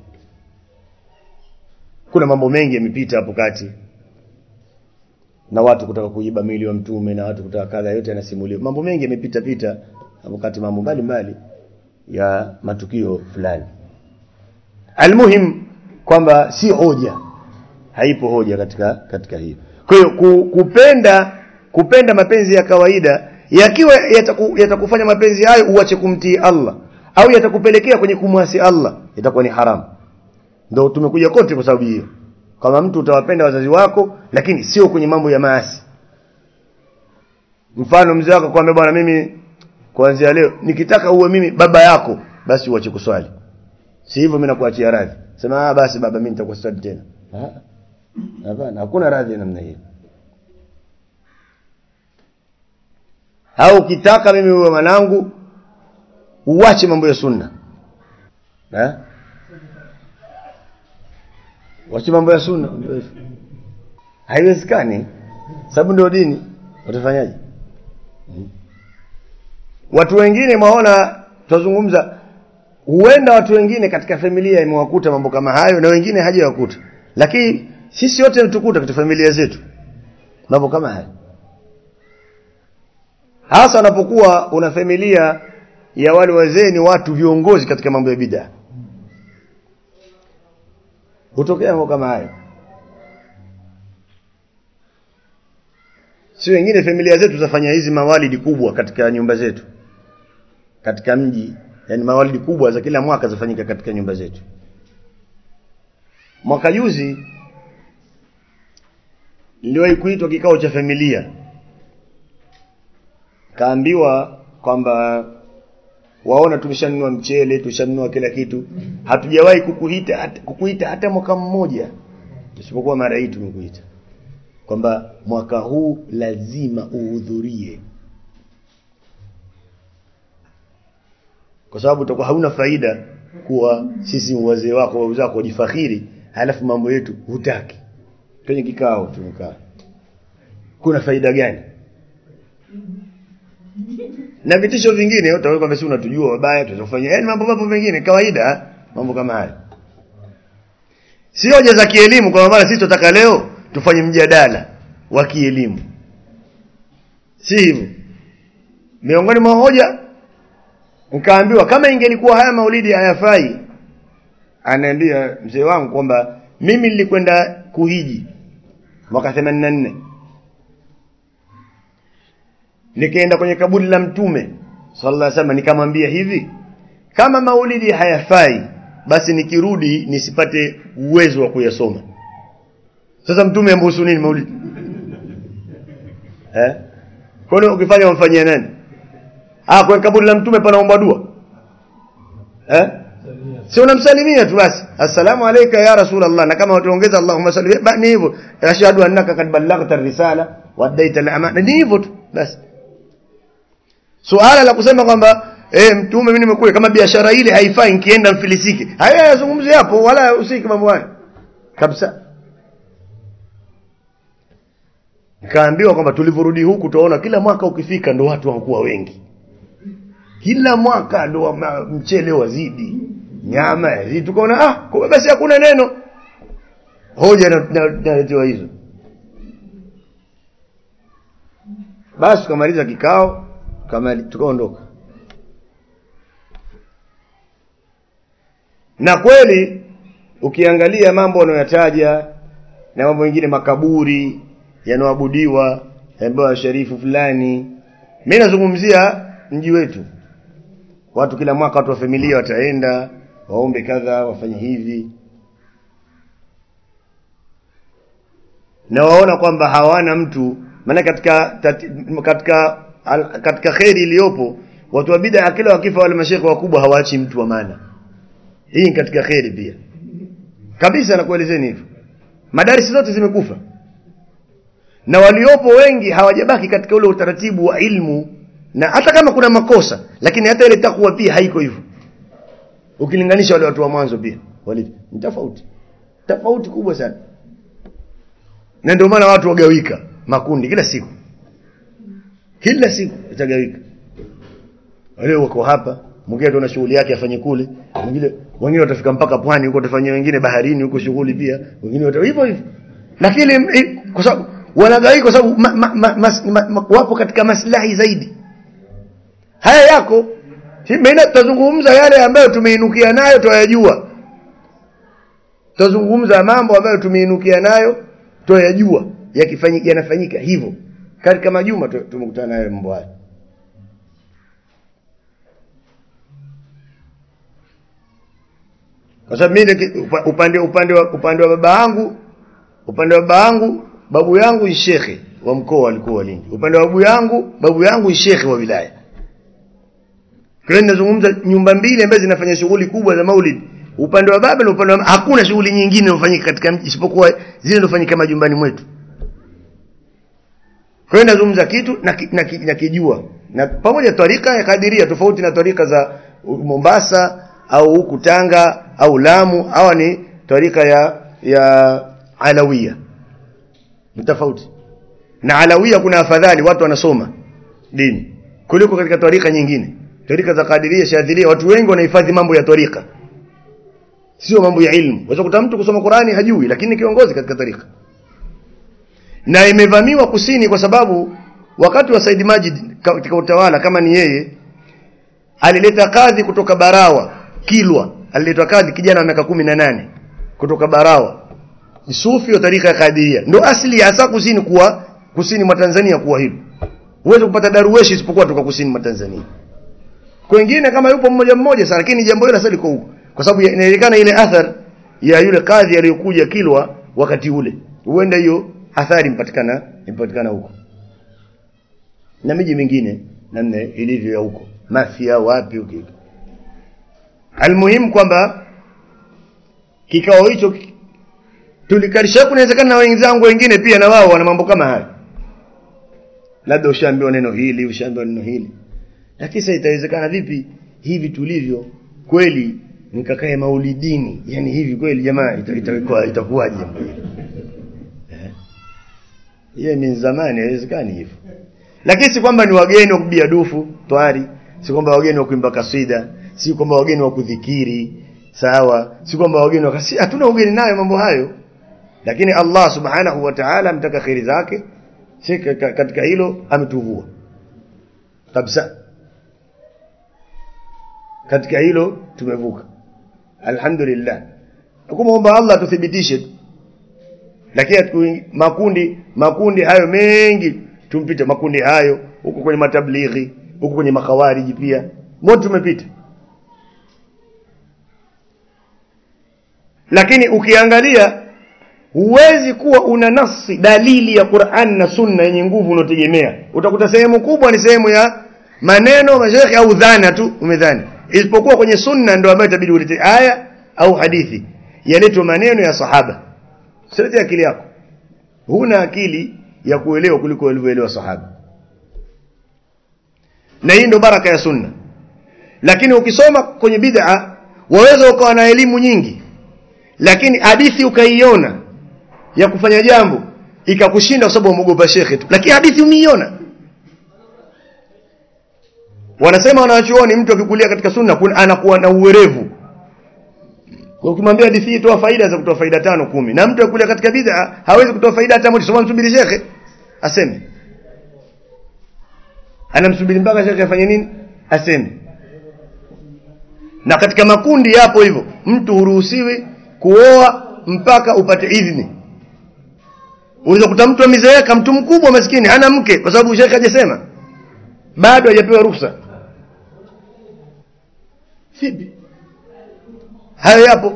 S2: kuna mambo mengi yamepita hapo kati na watu kutaka kuiba mili wa mtume na watu kutaka kadha yote yanasimuliwa mambo mengi yamepita pita hapo kati mambo mbalimbali ya matukio fulani almuhim kwamba si hoja haipo hoja katika katika hiyo kwa hiyo ku, kupenda kupenda mapenzi ya kawaida yakiwa yataku, yatakufanya mapenzi hayo uache kumtii Allah au yatakupelekea kwenye kumwasi Allah itakuwa ni haramu ndio tumekuja kote kwa sababu hiyo kama mtu utawapenda wazazi wako lakini sio kwenye mambo ya maasi mfano mzee wako kwambia bwana mimi kuanzia leo nikitaka uwe mimi baba yako basi uache kuswali si hivyo mimi nakuachia radhi sema ah basi baba mimi nitakuswali tena hapana hakuna radhi namna hiyo au ukitaka mimi uwe mwanangu uache mambo ya sunna eh wache mambo ya sunna haiwezekani sababu ndio dini utafanyaje hmm. watu wengine mwaona tutazungumza huenda watu wengine katika familia imewakuta mambo kama hayo na wengine hajawakuta lakini sisi wote tukuta katika familia zetu mambo kama hayo hasa unapokuwa una familia ya wale wazee ni watu viongozi katika mambo ya bid'a hutokea mambo kama hayo si wengine familia zetu zafanya hizi mawalidi kubwa katika nyumba zetu katika mji yani mawalidi kubwa za kila mwaka zafanyika katika nyumba zetu mwaka juzi niliwahi kuitwa kikao cha familia kaambiwa kwamba waona tumeshanunua mchele tushanunua kila kitu hatujawahi kukuita hata, kukuita hata mwaka mmoja isipokuwa mara hii tumekuita kwamba mwaka huu lazima uhudhurie kwa sababu utakuwa hauna faida kuwa sisi wazee wako wauzi wako wajifakhiri halafu mambo yetu hutaki kwenye kikao tumekaa kuna faida gani na vitisho vingine utaona kwamba si unatujua wabaya tutafanya yani mambo mambo mengine kawaida mambo kama haya si hoja za kielimu kwa maana sisi tunataka leo tufanye mjadala wa kielimu si hivyo miongoni mwa hoja nikaambiwa kama ingelikuwa haya maulidi hayafai anaambia mzee wangu kwamba mimi nilikwenda kuhiji mwaka 84 nikaenda kwenye kaburi la mtume sallallahu alaihi wasallam nikamwambia hivi kama maulidi hayafai basi nikirudi nisipate uwezo wa kuyasoma sasa mtume ambusu nini maulidi eh kwani ukifanya umfanyia nani ah kwenye kaburi la mtume panaomba dua eh si unamsalimia tu basi assalamu alayka ya rasulullah na kama utaongeza allahumma salli ni hivyo ashhadu annaka kad ballaghta risala wa addaita al-amana ni hivyo tu basi suala la kusema kwamba eh mtume mimi nimekuja kama biashara ile haifai nikienda mfilisike haya yazungumzi hapo wala usiki mambo hayo kabisa nikaambiwa kwamba tulivyorudi huku tunaona kila mwaka ukifika ndo watu wanakuwa wengi kila mwaka ndo mchele wazidi nyama yazidi tukaona ah kwa basi hakuna neno hoja naletewa hizo basi tukamaliza kikao kama tukaondoka na kweli ukiangalia mambo wanayotaja na mambo mengine makaburi yanaoabudiwa ambayo sharifu fulani mimi nazungumzia mji wetu watu kila mwaka watu wa familia wataenda waombe kadha wafanye hivi na waona kwamba hawana mtu maana katika tati, katika al, katika kheri iliyopo watu wa bid'a kila wakifa wale mashekhe wakubwa hawaachi mtu wa maana hii ni katika kheri pia kabisa nakuelezeni hivyo madarisi zote zimekufa na waliopo wengi hawajabaki katika ule utaratibu wa ilmu na hata kama kuna makosa lakini hata ile takwa pia haiko hivyo ukilinganisha wale watu wa mwanzo pia walivyo ni tofauti tofauti kubwa sana na ndio maana watu wagawika makundi kila siku kila siku itagawika wale wako hapa mwingine tuna shughuli yake afanye kule mwingine wengine watafika mpaka pwani huko watafanyia wengine baharini huko shughuli pia wengine wata hivyo hivyo lakini kwa sababu wanagawika kwa sababu ma, ma, ma, mas, ma, ma, wapo katika maslahi zaidi haya yako mimi tutazungumza yale ambayo tumeinukia nayo tuyajua tutazungumza mambo ambayo tumeinukia nayo tuyajua yakifanyika yanafanyika hivyo katika majuma tumekutana nayo mambo haya kwa sababu mimi upande upande wa upande wa baba yangu upande wa baba yangu babu yangu ni shekhe wa mkoa alikuwa Lindi upande wa babu yangu babu yangu ni shekhe wa wilaya kwa hiyo ninazungumza nyumba mbili ambazo zinafanya shughuli kubwa za maulid upande wa baba na upande wa hakuna shughuli nyingine inayofanyika katika mji isipokuwa zile zinazofanyika majumbani mwetu kwa hiyo nazungumza kitu na, na, na kijua na pamoja tarika ya kadiria tofauti na tarika za Mombasa au huku Tanga au Lamu hawa ni tarika ya ya Alawia ni tofauti na Alawia kuna afadhali watu wanasoma dini kuliko katika tarika nyingine tarika za kadiria shadhilia watu wengi wanahifadhi mambo ya tarika sio mambo ya ilmu unaweza kuta mtu kusoma Qurani hajui lakini kiongozi katika tarika na imevamiwa kusini kwa sababu wakati wa Said Majid katika utawala kama ni yeye alileta kadhi kutoka Barawa Kilwa aliletwa kadhi kijana wa miaka kumi na nane kutoka Barawa sufi wa tarika ya Kadiria ndo asili ya hasa kusini kuwa kusini mwa Tanzania kuwa hilo huwezi kupata daruweshi isipokuwa toka kusini mwa Tanzania kwengine kama yupo mmoja mmoja sana lakini jambo hilo sasa liko huko kwa sababu inaonekana ile athar ya yule kadhi aliyokuja Kilwa wakati ule huenda hiyo athari impatikana impatikana huko na miji mingine namna ilivyo ya huko mafia wapi huko almuhimu kwamba kikao hicho tulikarisha kunawezekana na wenzangu wengine pia na wao wana mambo kama haya labda ushaambiwa neno hili ushaambiwa neno hili lakini sasa itawezekana vipi hivi tulivyo kweli nikakae maulidini yani hivi kweli jamaa itakuwa itakuwaje jambo hili hiyo ni zamani haiwezekani hivyo lakini si kwamba ni wageni wa kubia dufu twari si kwamba wageni wa kuimba kasida si kwamba wageni wa kudhikiri sawa si kwamba wageni wa si hatuna ugeni nayo mambo hayo lakini Allah subhanahu wa ta'ala amtaka khairi zake si katika hilo ametuvua kabisa katika hilo tumevuka alhamdulillah kumwomba Allah tuthibitishe lakini makundi makundi hayo mengi tumpite makundi hayo huko kwenye matablighi huko kwenye makawariji pia moto tumepita lakini ukiangalia huwezi kuwa una nasi dalili ya Qur'an na Sunna yenye nguvu unategemea utakuta sehemu kubwa ni sehemu ya maneno mashekhi au dhana tu umedhani isipokuwa kwenye sunna ndio ambayo itabidi ulete aya au hadithi yaletwe maneno ya sahaba Usilete akili yako. Huna akili ya kuelewa kuliko walivyoelewa sahaba. Na hii ndio baraka ya sunna. Lakini ukisoma kwenye bid'a waweza ukawa na elimu nyingi. Lakini hadithi ukaiona ya kufanya jambo ikakushinda kwa sababu umeogopa shekhe tu. Lakini hadithi umeiona. Wanasema wanawachuoni mtu akikulia katika sunna anakuwa na uwerevu ukimwambia hadithi hii toa faida za kutoa faida tano kumi na mtu akule katika bid'a hawezi kutoa faida hata moja soma msubiri shekhe aseme anamsubiri mpaka shekhe afanye nini aseme na katika makundi yapo hivyo mtu huruhusiwi kuoa mpaka upate idhini unaweza kuta mtu amezeeka mtu mkubwa maskini hana mke kwa sababu shekhe hajasema bado hajapewa ruhusa vipi hayo yapo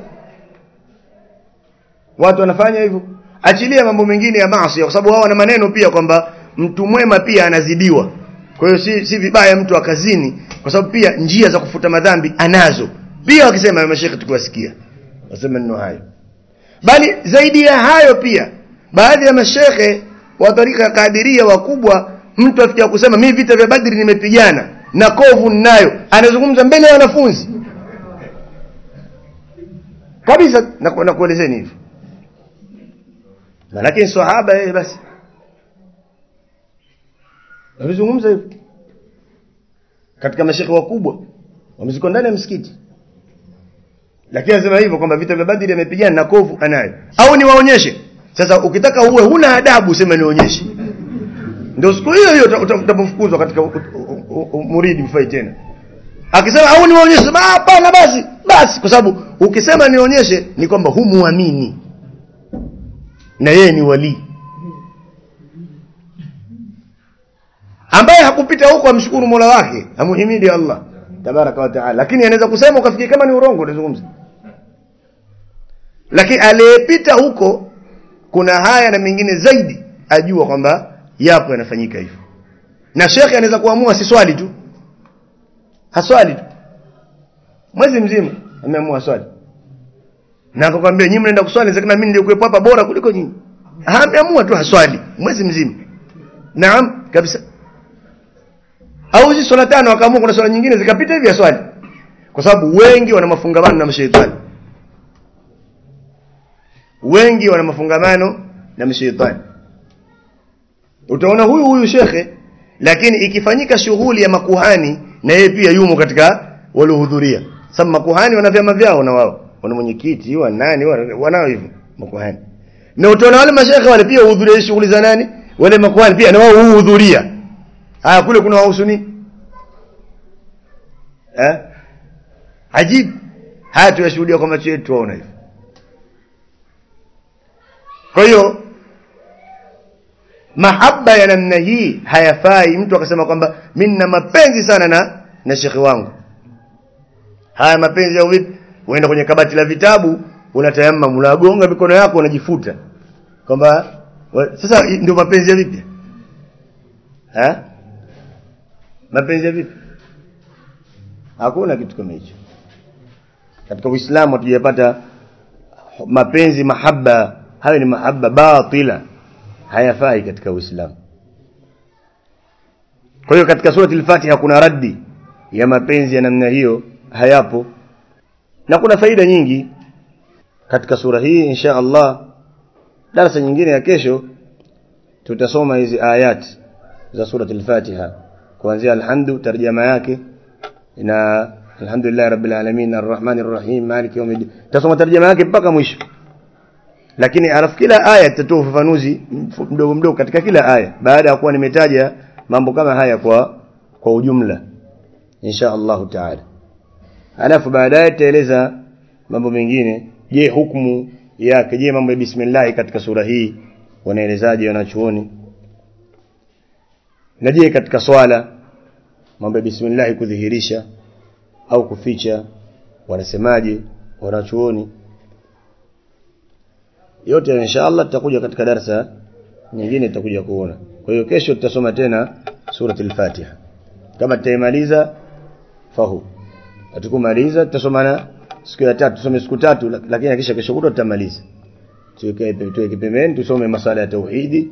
S2: watu wanafanya hivyo achilia mambo mengine ya maasi kwa sababu wao wana maneno pia kwamba mtu mwema pia anazidiwa kwa hiyo si, si vibaya mtu akazini kwa sababu pia njia za kufuta madhambi anazo pia wakisema mashekhe tukiwasikia wasema neno hayo bali zaidi ya hayo pia baadhi ya mashekhe wa tarika ya kadiria wakubwa mtu afikia kusema mimi vita vya badri nimepigana na kovu ninayo anazungumza mbele ya wanafunzi kabisa nakuelezeni hivyo lakini sahaba yeye basi wamezungumza hivyo katika mashekhe wakubwa wameziko ndani ya msikiti lakini anasema hivyo kwamba vita vya badri amepigana na kovu anayo au niwaonyeshe sasa ukitaka uwe huna adabu sema nionyeshe ndio siku hiyo hiyo utapofukuzwa katika muridi mfai tena akisema au niwaonyeshe sema hapana basi basi kwa sababu ukisema nionyeshe ni kwamba humuamini na yeye ni walii ambaye hakupita huko amshukuru Mola wake amuhimidi Allah tabaraka wa taala lakini anaweza kusema ukafikiri kama ni urongo unazungumza lakini aliyepita huko kuna haya na mengine zaidi ajua kwamba yapo yanafanyika hivyo na shekhe anaweza kuamua si swali tu haswali tu mwezi mzima ameamua swali na akakwambia nyinyi mnaenda kuswali inawezekana mimi nilikuwepo hapa bora kuliko nyinyi ameamua tu haswali mwezi mzima naam kabisa au hizi swala tano wakaamua kuna swala nyingine zikapita hivi swali kwa sababu wengi wana mafungamano na mashaitani wengi wana mafungamano na mashaitani utaona huyu huyu shekhe lakini ikifanyika shughuli ya makuhani na yeye pia yumo katika waliohudhuria sababu makuhani wana vyama vyao na wao wana mwenyekiti wa nani wanao hivyo makuhani na utaona wale mashekhe wale pia uhudhuria shughuli za nani wale makuhani pia na wao huhudhuria haya kule kuna wahusu nini eh ajibu haya tuyashuhudia kwa macho yetu tuona hivyo kwa hiyo mahaba ya namna hii hayafai mtu akasema kwamba mimi nina mapenzi sana na na shekhi wangu haya mapenzi au vipi uenda kwenye kabati la vitabu unatayamma unagonga mikono yako unajifuta kwamba sasa ndio mapenzi ya vipi eh mapenzi ya vipi hakuna kitu kama hicho katika uislamu hatujapata mapenzi mahaba hayo ni mahaba batila hayafai katika uislamu kwa hiyo katika surati al-fatiha kuna raddi ya mapenzi ya namna hiyo hayapo na kuna faida nyingi katika sura hii insha Allah darasa nyingine ya kesho tutasoma hizi ayat za surati al-fatiha kuanzia alhamdu tarjama yake na alhamdulillah rabbil alamin arrahmanir rahim maliki yawmiddin tasoma tarjama yake mpaka mwisho lakini alafu kila aya tutatoa ufafanuzi mdogo mdogo katika kila aya baada ya kuwa nimetaja mambo kama haya kwa kwa ujumla insha Allah taala alafu baadaye tutaeleza mambo mengine je hukumu yake je mambo ya bismillah katika sura hii wanaelezaje wanachuoni na je katika swala mambo ya bismillah kudhihirisha au kuficha wanasemaje wanachuoni yote inshallah tutakuja katika darasa nyingine tutakuja kuona kwa hiyo kesho tutasoma tena surati al-Fatiha kama tutaimaliza fahu hatukumaliza tutasomana siku ya tatu tusome siku tatu lakini kisha kesho kutwa tutamaliza tuweke tuweke pembeni tusome masala ya tauhidi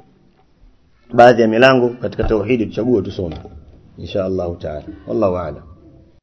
S2: baadhi ya milango katika tauhidi tuchague tusome insha Allah taala wallahu a'lam